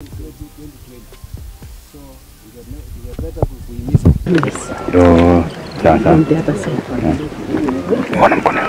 Ndio sasa. Mbona mkono?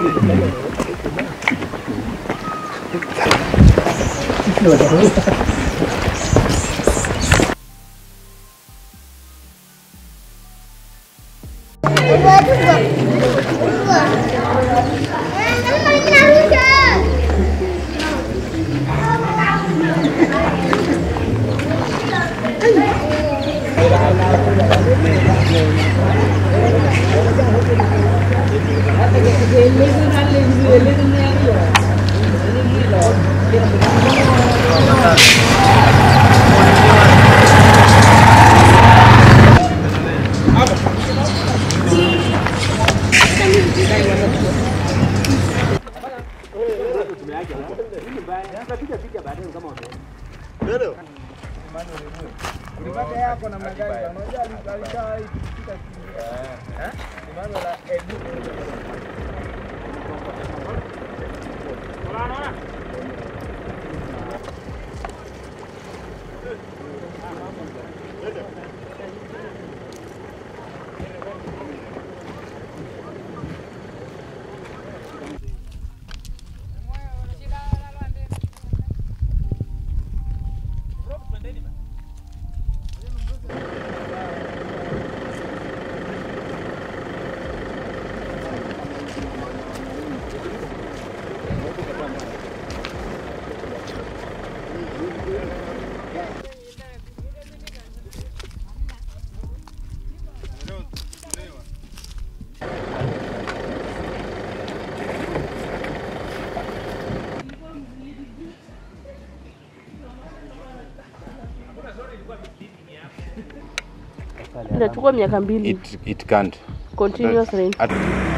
Inachukua miaka mbili It, it can't. continuous rain. At,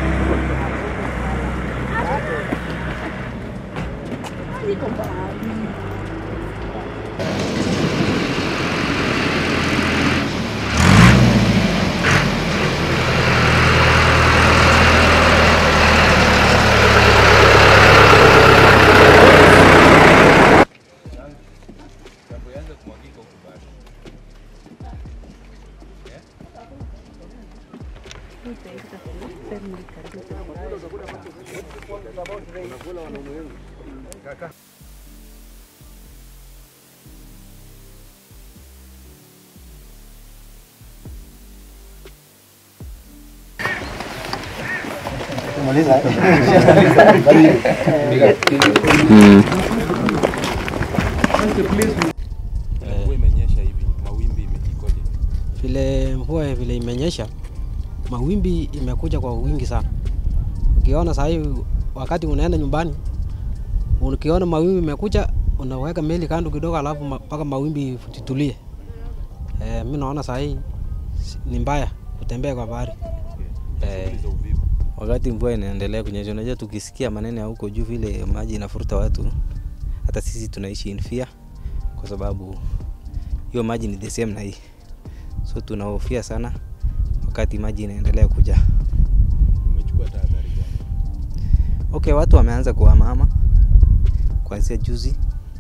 Mvua imenyesha hivi, mawimbi imejikoje? vile mvua vile imenyesha, mawimbi imekuja kwa wingi sana. Ukiona saa hii wakati unaenda nyumbani, ukiona mawimbi imekuja, unaweka meli kando kidogo, alafu ma- mpaka mawimbi titulie. Eh, mi naona saa hii si- ni mbaya kutembea kwa bahari. Eh, Shughuli za uvivu. wakati mvua inaendelea kunyesha, unajua tukisikia maneno ya huko juu vile maji inafuruta watu, hata sisi tunaishi in fear, kwa sababu hiyo maji ni the same na hii, so tunahofia sana wakati maji inaendelea kuja. Umechukua tahadhari gani? Okay, watu wameanza kuhamahama kuanzia juzi,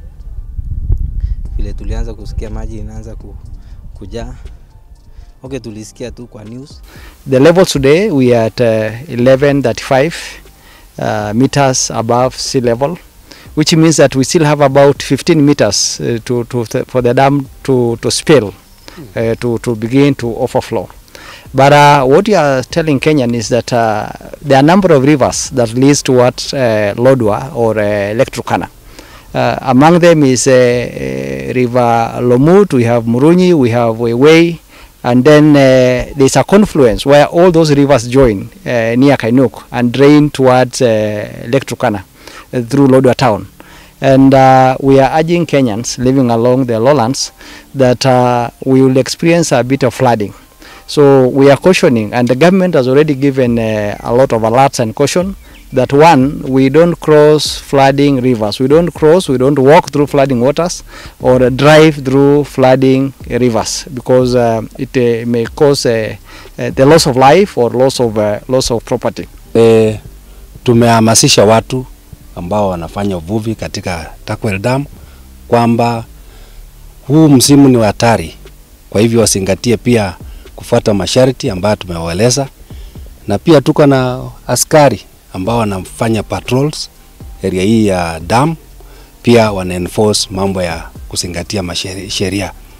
vile tulianza kusikia maji inaanza ku, kujaa. Okay, tulisikia tu kwa news The levels today we are at uh, 1135 uh, meters above sea level, which means that we still have about 15 meters uh, to, to th- for the dam to, to spill, uh, to, to begin to overflow. But uh, what you are telling Kenyan is that uh, there are a number of rivers that leads towards uh, Lodwa or uh, Lake Turkana. Uh, among them is uh, uh, River Lomut, we have Murunyi, we have Wewei, and then uh, there's a confluence where all those rivers join uh, near Kainuk and drain towards uh, Lake Turkana uh, through Lodwa town. And uh, we are urging Kenyans living along the lowlands that uh, we will experience a bit of flooding. So we are cautioning, and the government has already given uh, a lot of alerts and caution that one, we don't cross flooding rivers. We don't cross, we don't walk through flooding waters or uh, drive through flooding rivers because uh, it uh, may cause uh, uh, the loss of life or loss of, uh, loss of property. E, tumehamasisha watu ambao wanafanya uvuvi katika Takwel Dam kwamba huu msimu ni wa hatari, kwa hivyo wazingatie pia kufuata masharti ambayo tumewaeleza, na pia tuko na askari ambao wanafanya patrols area hii ya dam, pia wana enforce mambo ya kuzingatia masheri- sheria.